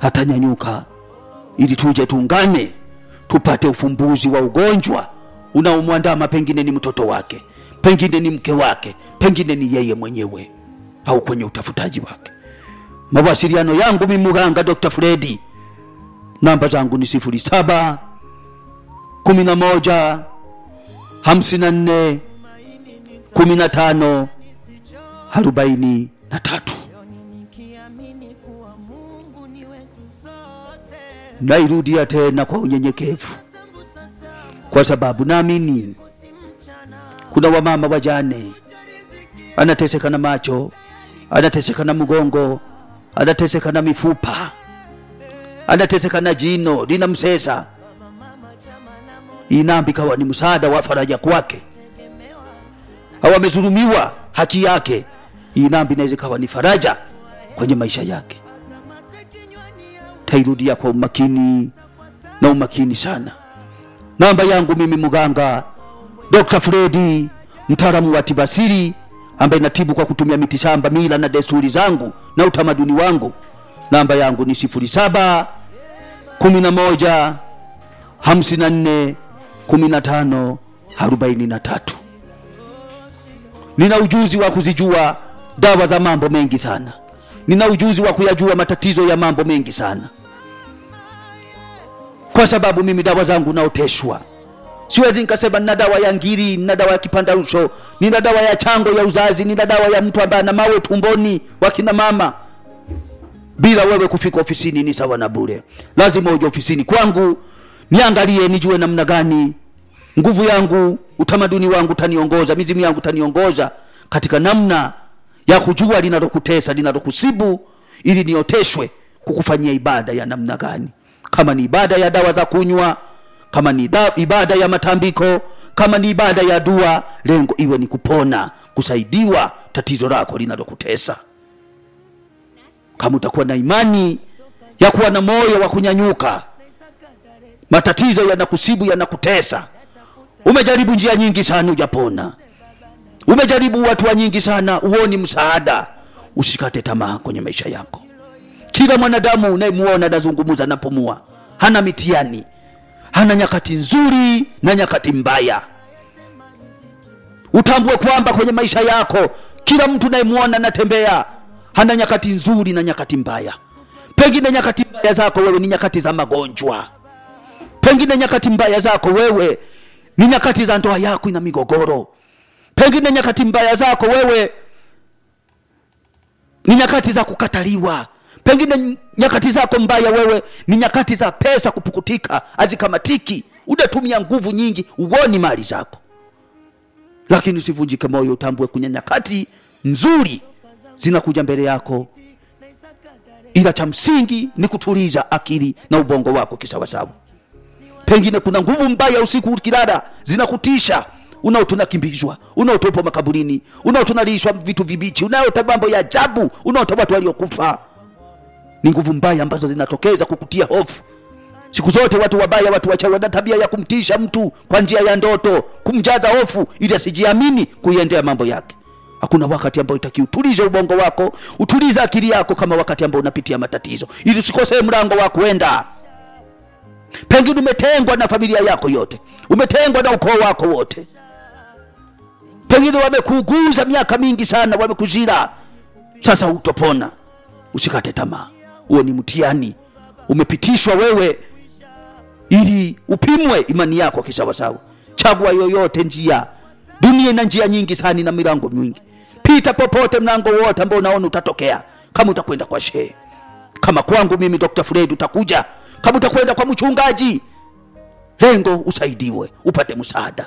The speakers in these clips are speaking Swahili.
atanyanyuka ili tuje tuungane tupate ufumbuzi wa ugonjwa unaomwandama pengine ni mtoto wake pengine ni mke wake pengine ni yeye mwenyewe au kwenye utafutaji wake mawasiliano yangu mimi mganga dr fredi namba zangu ni sifuri saba kumi na moja hamsini na nne kumi na tano arobaini na tatu nairudia tena kwa unyenyekevu kwa sababu naamini kuna wamama wajane anateseka na macho anateseka na mgongo anateseka na mifupa anateseka na jino lina msesa inambi kawa ni msaada wa faraja kwake au amezulumiwa haki yake inambi inaweza ikawa ni faraja kwenye maisha yake tairudia kwa umakini na umakini sana namba yangu mimi mganga dr fredi mtaalamu wa tibasiri ambaye natibu kwa kutumia miti shamba mila na desturi zangu na utamaduni wangu namba yangu ni sifuri saba kumi na moja hamsini na nne kumi na tano arobaini na tatu nina ujuzi wa kuzijua dawa za mambo mengi sana nina ujuzi wa kuyajua matatizo ya mambo mengi sana kwa sababu mimi dawa zangu naoteshwa siwezi nikasema nina dawa ya ngiri nina dawa ya kipandarusho nina dawa ya chango ya uzazi nina dawa ya mtu ambaye ana mawe tumboni wakina mama bila wewe kufika ofisini ni sawa na bure lazima uje ofisini kwangu niangalie nijue namna gani nguvu yangu utamaduni wangu taniongoza mizimu yangu taniongoza katika namna ya kujua linalokutesa linalokusibu ili nioteshwe kukufanyia ibada ya namna gani kama ni ibada ya dawa za kunywa kama ni da, ibada ya matambiko kama ni ibada ya dua lengo iwe ni kupona kusaidiwa tatizo lako linalokutesa kama utakuwa na imani ya kuwa na moyo wa kunyanyuka matatizo yanakusibu yanakutesa umejaribu njia nyingi sana ujapona umejaribu hatua nyingi sana uoni msaada usikate tamaa kwenye maisha yako kila mwanadamu unayemuona anazungumza napumua hana mitiani hana nyakati nzuri na nyakati mbaya utambue kwamba kwenye maisha yako kila mtu unayemwona anatembea hana nyakati nzuri na nyakati mbaya pengine nyakati mbaya zako wewe ni nyakati za magonjwa pengine nyakati mbaya zako wewe ni nyakati za ndoa yako ina migogoro pengine nyakati mbaya zako wewe ni nyakati za kukataliwa pengine nyakati zako mbaya wewe ni nyakati za pesa kupukutika hazikamatiki unatumia nguvu nyingi uoni mali zako lakini usivunjike moyo utambue kunya nyakati nzuri zinakuja mbele yako ila cha msingi ni kutuliza akili na ubongo wako kisawasawa pengine kuna nguvu mbaya usiku ukilala zinakutisha unaota unakimbizwa unaota upo makaburini unaota unalishwa vitu vibichi unaota mambo ya ajabu unaota watu waliokufa ni nguvu mbaya ambazo zinatokeza kukutia hofu siku zote watu wabaya watu wachawi wana tabia ya kumtisha mtu kwa njia ya ndoto kumjaza hofu ili asijiamini kuiendea mambo yake hakuna wakati ambao itaki utulize ubongo wako utulize akili yako kama wakati ambao unapitia matatizo ili usikosee mlango wa kwenda pengine umetengwa na familia yako yote umetengwa na ukoo wako wote pengine wamekuuguza miaka mingi sana wamekuzira sasa utopona usikate tamaa huo ni mtihani umepitishwa wewe ili upimwe imani yako kisawasawa chagua yoyote njia dunia ina njia nyingi sana na milango mingi pita popote mlango wote ambao unaona utatokea kama utakwenda kwa shehe kama kwangu mimi dr fred utakuja kama utakwenda kwa mchungaji lengo usaidiwe upate msaada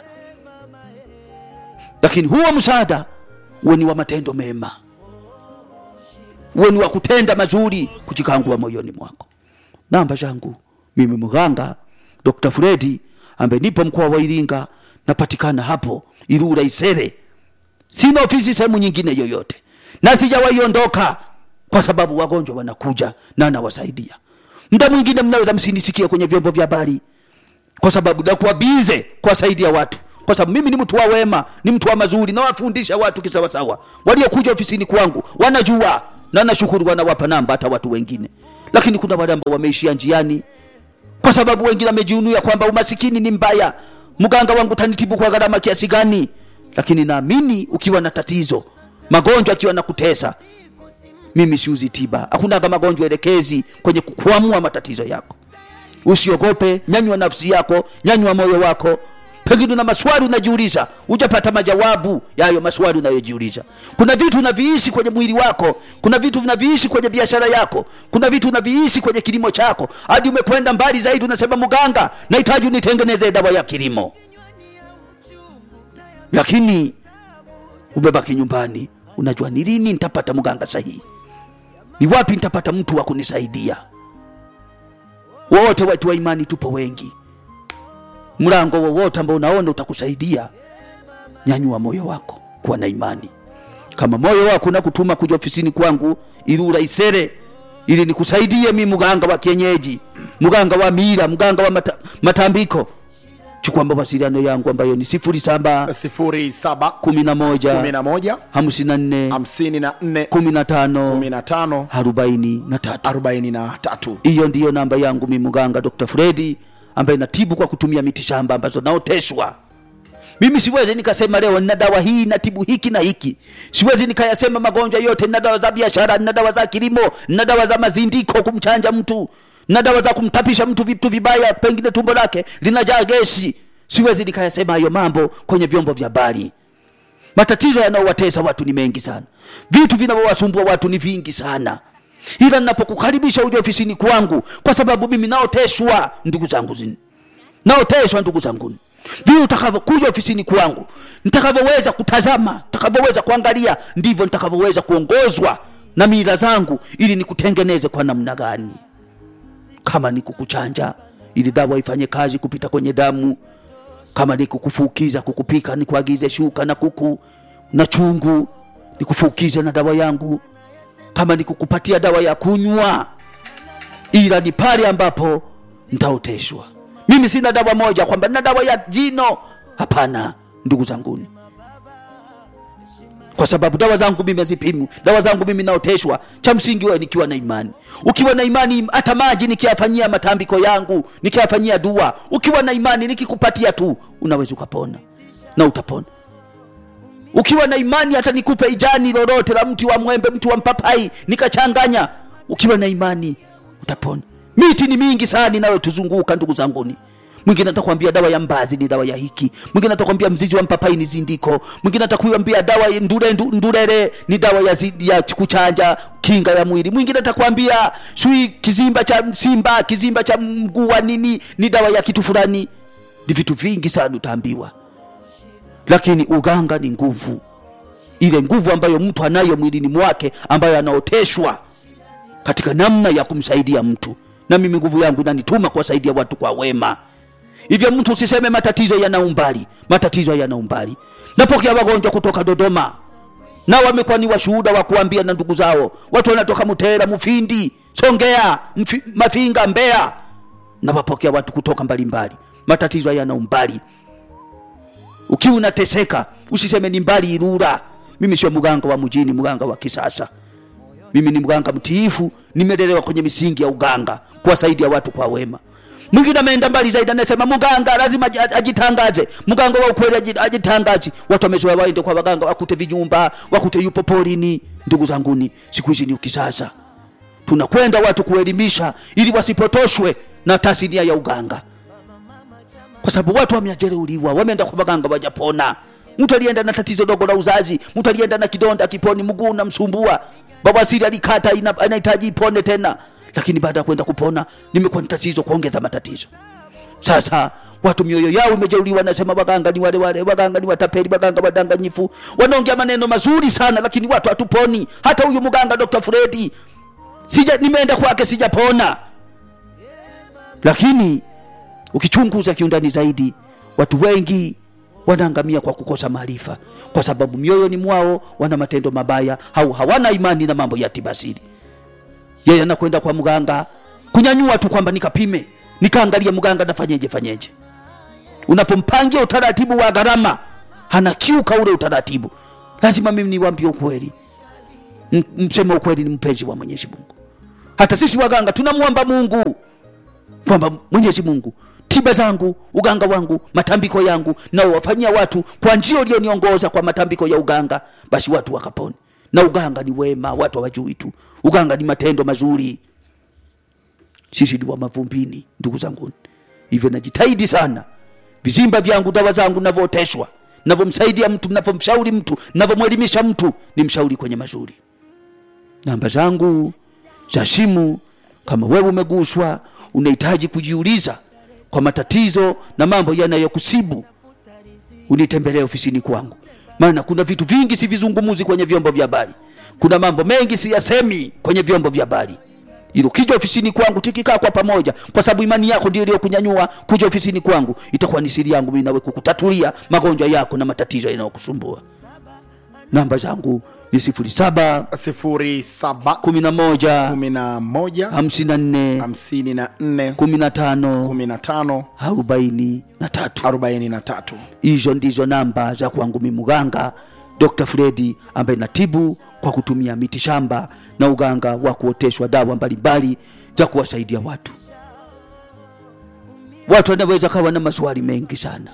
lakini huo msaada uwe ni wa matendo mema uwe ni wa kutenda mazuri kujikangua moyoni mwako namba zangu mimi mganga dr fredi ambaye nipo mkoa wa iringa napatikana hapo irura isere sina ofisi sehemu nyingine yoyote na sijawaiondoka kwa sababu wagonjwa wanakuja na nawasaidia mda mwingine mnaweza msinisikie kwenye vyombo vya habari kwa sababu nakuwa bize kuwasaidia watu kwa sababu mimi ni mtu wa wema ni mtu wa mazuri nawafundisha watu kisawasawa waliokuja ofisini kwangu wanajua na nashukuru wanawapa namba hata watu wengine lakini kuna wale ambao wameishia njiani kwa sababu wengine wamejiunuya kwamba umasikini ni mbaya mganga wangu tanitibu kwa gharama kiasi gani lakini naamini ukiwa na tatizo magonjwa akiwa na kutesa mimi siuzi tiba hakunaga magonjwa elekezi kwenye kukwamua matatizo yako usiogope nyanywa nafsi yako nyanywa moyo wako pengine una maswali unajiuliza hujapata majawabu ya hayo maswali unayojiuliza kuna vitu unaviishi kwenye mwili wako kuna vitu unaviishi kwenye biashara yako kuna vitu unaviishi kwenye kilimo chako hadi umekwenda mbali zaidi unasema mganga nahitaji unitengeneze dawa ya kilimo lakini umebaki nyumbani unajua ni lini nitapata mganga sahihi ni wapi nitapata mtu wa kunisaidia wote watu wa imani tupo wengi mlango wowote ambao unaona utakusaidia nyanyua moyo wako kuwa na imani kama moyo wako unakutuma kuja ofisini kwangu ili uraisere ili nikusaidie mi mganga wa kienyeji mganga wa mila mganga wa mata, matambiko chukua mawasiliano yangu ambayo ni sifuri saba sifuri saba kumi na moja kumi na moja hamsini na nne hamsini na nne kumi na tano kumi na tano arobaini na tatu arobaini na tatu hiyo ndiyo namba yangu mi mganga dr fredi ambaye natibu kwa kutumia miti shamba ambazo naoteshwa mimi siwezi nikasema leo nina dawa hii natibu hiki na hiki siwezi nikayasema magonjwa yote nina dawa za biashara nina dawa za kilimo nina dawa za mazindiko kumchanja mtu nina dawa za kumtapisha mtu vitu vibaya pengine tumbo lake linajaa gesi siwezi nikayasema hayo mambo kwenye vyombo vya habari matatizo yanayowatesa watu ni mengi sana vitu vinavyowasumbua watu ni vingi sana ila ninapokukaribisha uje ofisini kwangu kwa sababu mimi naoteshwa ndugu zangu zini naoteshwa ndugu zangu vile utakavyokuja ofisini kwangu nitakavyoweza kutazama nitakavyoweza kuangalia ndivyo nitakavyoweza kuongozwa na mila zangu ili nikutengeneze kwa namna gani kama ni kukuchanja ili dawa ifanye kazi kupita kwenye damu kama ni kukufukiza kukupika nikuagize shuka na kuku na chungu nikufukize na dawa yangu kama ni kukupatia dawa ya kunywa ila ni pale ambapo ntaoteshwa mimi sina dawa moja kwamba nina dawa ya jino hapana ndugu zanguni kwa sababu dawa zangu mimi hazipimu dawa zangu mimi naoteshwa cha msingi wewe nikiwa na imani ukiwa na imani hata maji nikiyafanyia matambiko yangu nikiyafanyia dua ukiwa na imani nikikupatia tu unaweza ukapona na utapona ukiwa na imani hata nikupe ijani lolote la mti wa mwembe mti wa mpapai nikachanganya ukiwa na imani utapona miti ni mingi sana inayotuzunguka ndugu zanguni mwingine atakwambia dawa ya mbazi ni dawa ya hiki mwingine atakwambia mzizi wa mpapai ni zindiko mwingine atakwambia dawa ya ndure, ndu- ndurere ni dawa ya, zi, ya kuchanja kinga ya mwili mwingine atakwambia shui kizimba cha simba kizimba cha mguu wa nini ni dawa ya kitu fulani ni vitu vingi sana utaambiwa lakini uganga ni nguvu ile nguvu ambayo mtu anayo mwilini mwake ambayo anaoteshwa katika namna ya kumsaidia mtu na mimi nguvu yangu inanituma kuwasaidia watu kwa wema hivyo mtu usiseme matatizo yana umbali matatizo yana umbali napokea wagonjwa kutoka dodoma na wamekuwa ni washuhuda wa kuambia na ndugu zao watu wanatoka mutera mufindi songea mfi, mafinga mbea na wapokea watu kutoka mbalimbali matatizo yana umbali ukiwa unateseka usiseme ni mbali irura mimi sio mganga wa mjini mganga wa kisasa mimi ni mganga mtiifu nimelelewa kwenye misingi ya uganga kuwasaidia watu kwa wema mwingine ameenda mbali zaidi anasema mganga lazima aji- ajitangaze mganga wa ukweli aji- ajitangaze watu wamezoea waende kwa waganga wakute vijumba wakute yupo porini ndugu zanguni siku hizi ni ukisasa tunakwenda watu kuelimisha ili wasipotoshwe na tasnia ya uganga kwa sababu watu wameajereuliwa wameenda kwa waganga wajapona mtu alienda na tatizo dogo la uzazi mtu alienda na kidonda kiponi mguu unamsumbua bawasiri alikata ina- anahitaji ipone tena lakini baada ya kwenda kupona limekuwa ni tatizo kuongeza matatizo sasa watu mioyo yao imejeuliwa nasema waganga ni wale wale waganga ni watapeli waganga wadanganyifu wanaongea maneno mazuri sana lakini watu hatuponi hata huyu mganga dr fredi sija nimeenda kwake sijapona lakini ukichunguza kiundani zaidi watu wengi wanaangamia kwa kukosa maarifa kwa sababu mioyoni mwao wana matendo mabaya au hawana imani na mambo ya tibasiri yeye anakwenda kwa mganga kunyanyua tu kwamba nikapime nikaangalia mganga nafanyeje fanyeje unapompangia utaratibu wa gharama anakiuka ule utaratibu lazima mimi niwambie ukweli M- mseme ukweli ni mpenzi wa mwenyezi mungu hata sisi waganga tunamwomba mungu kwamba mwenyezi mungu tiba zangu uganga wangu matambiko yangu naowafanyia watu kwa njia ulioniongoza kwa matambiko ya uganga basi watu wakapone na uganga ni wema watu hawajui tu uganga ni matendo mazuri sisi ni wa mavumbini ndugu zangu hivyo najitahidi sana vizimba vyangu dawa zangu navyooteshwa navyomsaidia mtu navyomshauri mtu navyomwelimisha mtu ni mshauri kwenye mazuri namba zangu za simu kama wewe umeguswa unahitaji kujiuliza kwa matatizo na mambo yanayokusibu unitembelee ofisini kwangu maana kuna vitu vingi sivizungumuzi kwenye vyombo vya habari kuna mambo mengi siyasemi kwenye vyombo vya habari ili ukija ofisini kwangu tikikaa kwa pamoja kwa sababu imani yako ndio iliyokunyanyua kuja ofisini kwangu itakuwa ni siri yangu mimi nawe kukutatulia magonjwa yako na matatizo yanayokusumbua namba zangu ni sifuri saba sifuri saba kumi na moja kumi na moja hamsini na nne hamsini na nne kumi na tano kumi na tano arobaini na tatu arobaini na tatu hizo ndizo namba za kwangu mimi mganga dr fredi ambaye natibu kwa kutumia miti shamba na uganga wa kuoteshwa dawa mbalimbali za kuwasaidia watu watu wanaweza kawa na maswali mengi sana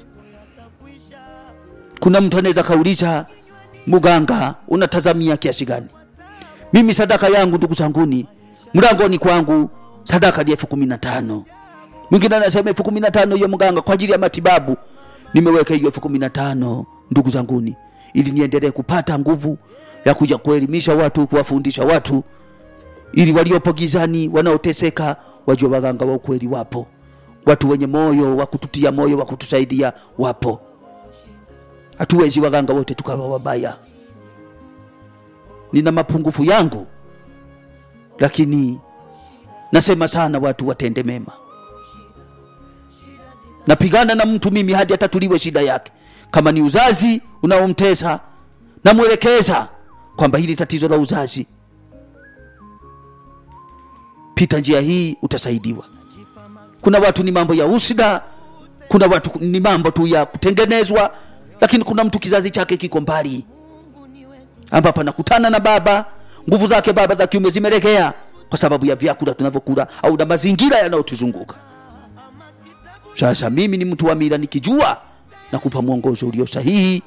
kuna mtu anaweza kauliza mganga unatazamia kiasi gani mimi sadaka yangu ndugu zanguni mlangoni kwangu sadaka ni elfu kumi na tano mwingine anasema elfu kumi na tano hiyo mganga kwa ajili ya matibabu nimeweka hiyo elfu kumi na tano ndugu zanguni ili niendelee kupata nguvu ya kuja kuelimisha watu kuwafundisha watu ili waliopo gizani wanaoteseka wajue waganga wa ukweli wapo watu wenye moyo wa kututia moyo wa kutusaidia wapo hatuwezi waganga wote tukawa wabaya nina mapungufu yangu lakini nasema sana watu watende mema napigana na mtu mimi hadi atatuliwe shida yake kama ni uzazi unaomtesa namwelekeza kwamba hili tatizo la uzazi pita njia hii utasaidiwa kuna watu ni mambo ya usida kuna watu ni mambo tu ya kutengenezwa lakini kuna mtu kizazi chake kiko mbali ambapo anakutana na baba nguvu zake baba za kiume zimelegea kwa sababu ya vyakula tunavyokula au na mazingira yanayotuzunguka sasa mimi ni mtu wa mila nikijua na kupa mwongozo ulio sahihi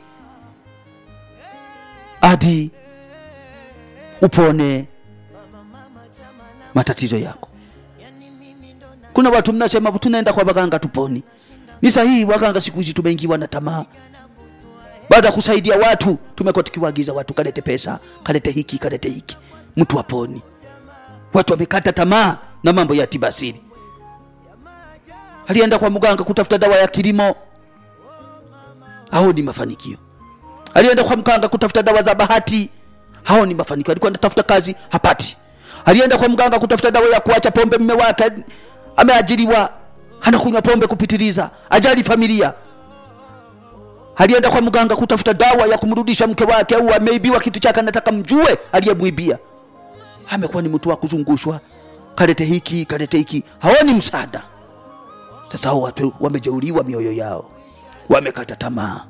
hadi upone matatizo yako kuna watu mnasema tunaenda kwa waganga tuponi ni sahihi waganga siku hizi tumeingiwa na tamaa baada ya kusaidia watu tumekuwa tukiwaagiza watu kalete pesa kalete hiki kalete hiki mtu aponi watu wamekata tamaa na mambo ya tiba asili alienda kwa mganga kutafuta dawa ya kilimo haoni mafanikio alienda kwa mganga kutafuta dawa za bahati haoni mafanikio alikuwa anatafuta kazi hapati alienda kwa mganga kutafuta dawa ya kuacha pombe mme wake ameajiriwa anakunywa pombe kupitiliza ajali familia alienda kwa mganga kutafuta dawa ya kumrudisha mke wake au ameibiwa kitu chake anataka mjue aliyemwibia amekuwa ni mtu wa kuzungushwa kalete hiki kalete hiki haoni msaada sasa hao watu wamejeuliwa mioyo yao wamekata tamaa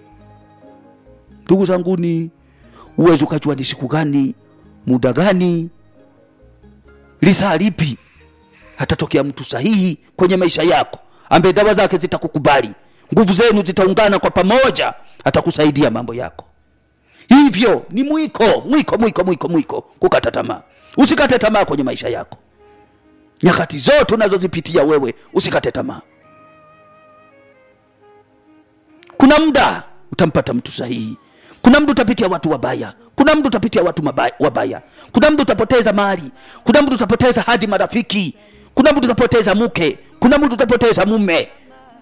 ndugu zanguni uwezi ukajua ni siku gani muda gani lisaa lipi hatatokea mtu sahihi kwenye maisha yako ambaye dawa zake zitakukubali nguvu zenu zitaungana kwa pamoja atakusaidia mambo yako hivyo ni mwiko mwiko mwiko mwiko mwiko kukata tamaa usikate tamaa kwenye maisha yako nyakati zote unazozipitia wewe usikate tamaa kuna muda utampata mtu sahihi kuna mtu utapitia watu wabaya kuna mtu utapitia watu mabaya, wabaya kuna mtu utapoteza mali kuna mtu utapoteza hadi marafiki kuna mtu utapoteza mke kuna mtu utapoteza mume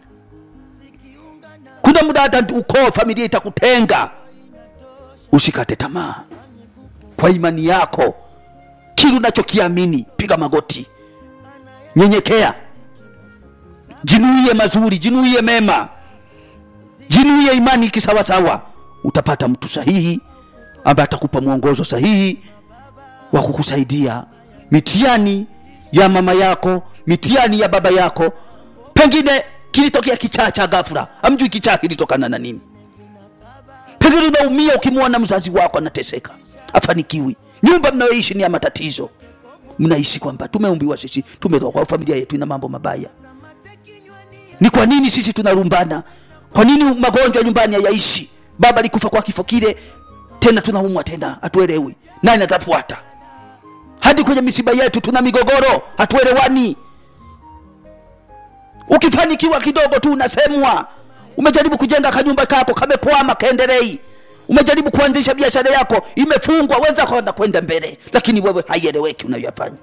kuna muda hata ukoo familia itakutenga usikate tamaa kwa imani yako kile unachokiamini piga magoti nyenyekea jinuie mazuri jinuie mema jinuie imani kisawasawa utapata mtu sahihi ambaye atakupa mwongozo sahihi wa kukusaidia mitiani ya mama yako mitiani ya baba yako pengine kilitokea kichaa cha ghafla amjui kichaa kilitokana na nini pengine unaumia ukimwona mzazi wako anateseka afanikiwi nyumba mnayoishi ni ya matatizo mnaishi kwamba tumeumbiwa sisi tumetoka kwa familia yetu ina mambo mabaya ni kwa nini sisi tunalumbana kwa nini magonjwa nyumbani hayaishi baba alikufa kwa kifo kile tena tunaumwa tena hatuelewi nani atafuata hadi kwenye misiba yetu tuna migogoro hatuelewani ukifanikiwa kidogo tu unasemwa umejaribu kujenga kanyumba kako kamekwama kaendelei umejaribu kuanzisha biashara yako imefungwa wenzako wanakwenda mbele lakini wewe haieleweki unayoyafanya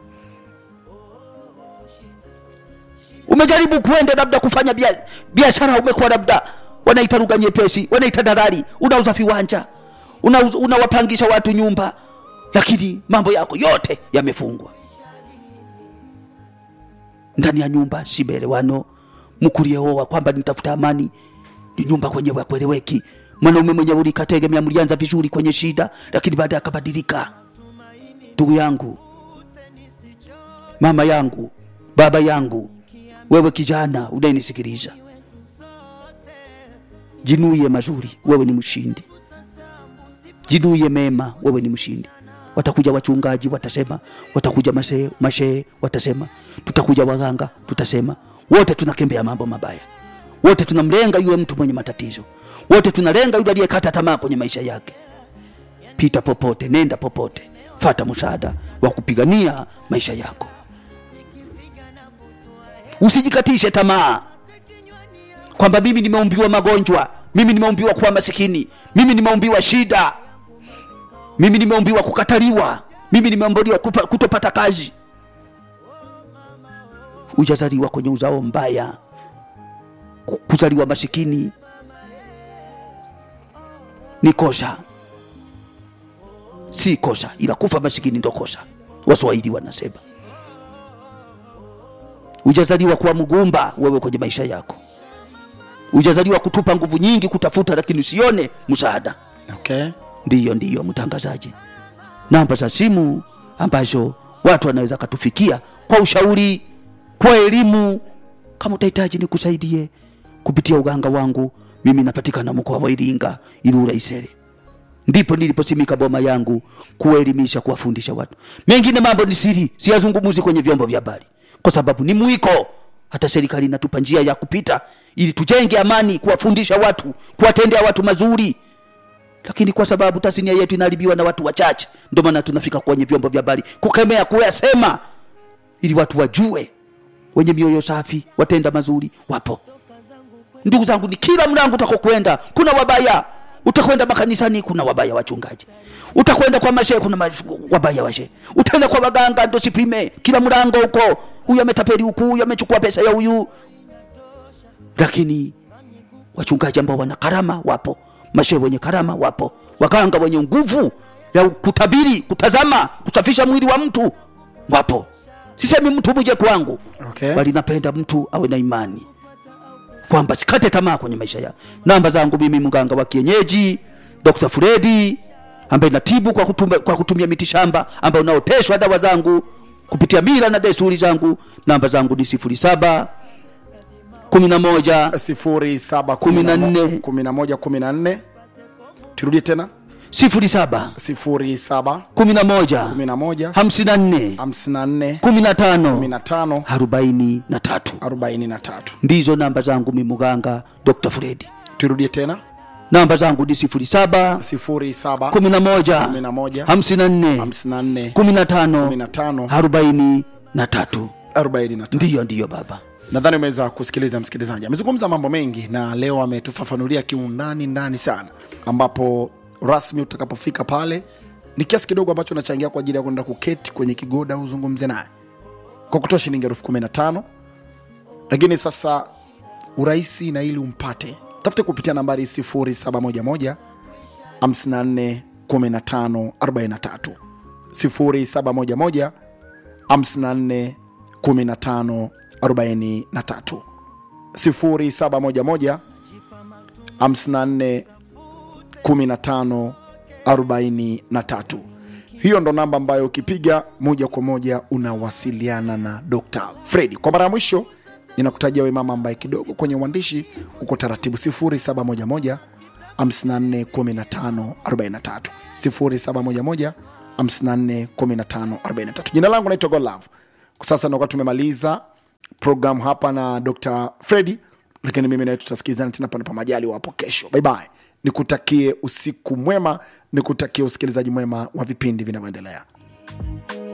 umejaribu kuenda labda kufanya bia- biashara umekuwa labda wanaita lugha nyepesi wanaita dalali unauza viwanja unauza- unawapangisha watu nyumba lakini mambo yako yote yamefungwa ndani ya nyumba si maelewano mkulieoa kwamba nitafuta amani ni nyumba kwenyewe akweleweki mwanaume mwenyewe ulikategemea mlianza vizuri kwenye shida lakini baadaye akabadilika ndugu yangu mama yangu baba yangu wewe kijana unayenisikiliza jinuie mazuri wewe ni mshindi jinuie mema wewe ni mshindi watakuja wachungaji watasema watakuja masee mashehe watasema tutakuja waganga tutasema wote tunakembea mambo mabaya wote tunamlenga yule mtu mwenye matatizo wote tunalenga yule aliyekata tamaa kwenye maisha yake pita popote nenda popote fata msaada wa kupigania maisha yako usijikatishe tamaa kwamba mimi nimeumbiwa magonjwa mimi nimeumbiwa kuwa masikini mimi nimeumbiwa shida mimi nimeumbiwa kukataliwa mimi nimeumbiwa kupa- kutopata kazi ujazaliwa kwenye uzao mbaya ku- kuzaliwa masikini ni kosa si kosa ila kufa masikini ndo kosa waswahili wanasema ujazaliwa kuwa mgumba wewe kwenye maisha yako ujazaliwa kutupa nguvu nyingi kutafuta lakini usione msaada okay. ndiyo ndiyo mtangazaji namba za simu ambazo watu wanaweza katufikia kwa ushauri kwa elimu kama utahitaji nikusaidie kupitia uganga wangu mimi napatikana mkoa wa iringa ilula isere ndipo niliposimika boma yangu kuwaelimisha kuwafundisha watu mengine mambo ni siri siyazungumuzi kwenye vyombo vya habari kwa sababu ni mwiko hata serikali inatupa njia ya kupita ili tujenge amani kuwafundisha watu kuwatendea watu mazuri lakini kwa sababu tasnia yetu inaharibiwa na watu wachache ndio maana tunafika kwenye vyombo vya habari kukemea kuyasema ili watu wajue wenye mioyo safi watenda mazuri wapo ndugu zangu ni kila mlango utakokwenda kuna wabaya utakwenda makanisani kuna wabaya wachungaji utakwenda kwa mashehe kuna ma- wabaya washehe utaenda kwa waganga ndo sipime kila mlango huko huyu ametapeli huku huyu amechukua pesa ya huyu lakini wachungaji ambao wana karama wapo mashehe wenye karama wapo waganga wenye nguvu ya kutabiri kutazama kusafisha mwili wa mtu wapo sisemi mtu muje kwangu Okay. bali napenda mtu awe na imani kwamba sikate tamaa kwenye maisha yao namba zangu mimi mganga wa kienyeji dr fredi ambaye natibu kwa kutumia, kwa kutumia miti shamba ambayo unaoteshwa dawa zangu kupitia mila na desturi zangu namba zangu ni sifuri saba kumi na moja sifuri saba Kumi na nne. kumi na moja kumi na nne turudie tena sifuri saba sifuri saba kumi na moja kumi na moja hamsini na nne hamsini na nne kumi na kumi tano na tano arobaini na tatu arobaini na tatu ndizo namba zangu mi muganga dr fredi turudie tena namba zangu ni sifuri saba sifuri saba kumi na moja kumi na moja hamsini na nne hamsini na nne kumi na tano kumi na tano arobaini na tatu arobaini na tatu ndiyo ndiyo baba nadhani umeweza kusikiliza msikilizaji amezungumza mambo mengi na leo ametufafanulia kiundani ndani sana ambapo rasmi utakapofika pale ni kiasi kidogo ambacho unachangia kwa ajili ya kwenda kuketi kwenye kigoda uzungumze naye kwa kutoa shilingi elfu kumi na tano lakini sasa urahisi na ili umpate tafute kupitia nambari 0711 54 15 43 0711 54 15 43 0711 54 15 43 hiyo ndo namba ambayo ukipiga moja kwa moja unawasiliana na Dr. Fredi. Kwa mara ya mwisho ninakutajia we mama ambaye kidogo kwenye uandishi uko taratibu 0711 54 15 43 0711 54 15 43 jina langu naitwa godlove kwa sasa nakuwa tumemaliza program hapa na dr fredi lakini mimi nawe tutasikilizana tena panapo majali wapo kesho bye bye nikutakie usiku mwema nikutakie usikilizaji mwema wa vipindi vinavyoendelea